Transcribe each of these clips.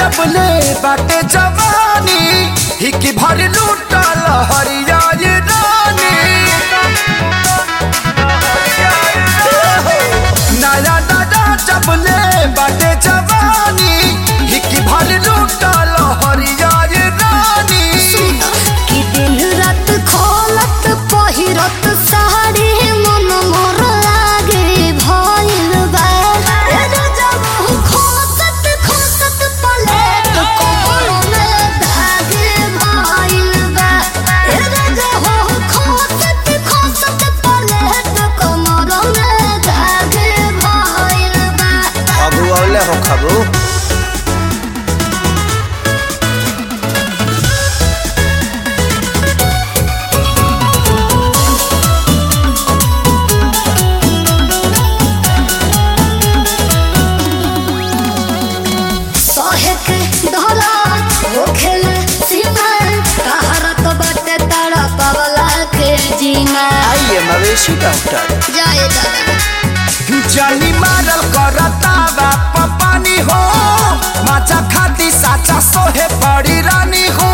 जबले बाटे जवानी हिकी भर लूटल हरिया ये रानी नया नया जबले बाटे जवानी हिकी भर लूटल हरिया ये रानी कि दिन रात खोलत पहिरत साड़ी मन मोर लागे भइल बा ए जब खोसत खोसत पलेट कोमल में धागे भइल बा ए जब खोसत खोसत पलेट कोमल में धागे भइल बा खबू औले हो खबू सहे के धरा होखेल सीमा तहरत बाटे तारा पवला के जीना आइए मवेशी डॉक्टर जाए दादा जानी मारल करता बाप पानी हो माचा खाती साचा सोहे बड़ी रानी हो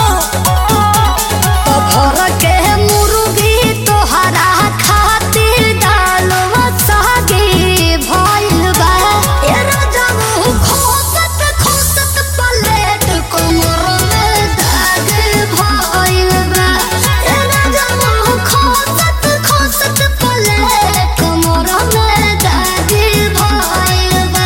तो भर के मुर्गी तोहरा खातिर डालवा सागे भइल बा ए राजब खोसत खोसत पलेट कोमर में दाग भइल बा ए राजब खोसत खोसत पलेट कोमर में दाग भइल बा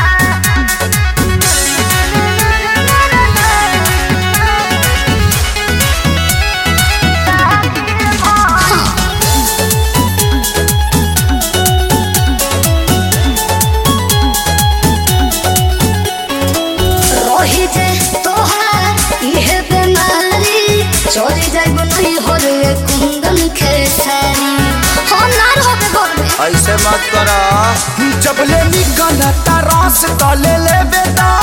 रही जे तोहार इहे बेमारी चोरी जाइब नहीं हो रे कुंदन खेसारी हो नार होबे घर में ऐसे मत करा जब ले निकलता रस तो ले ले बेटा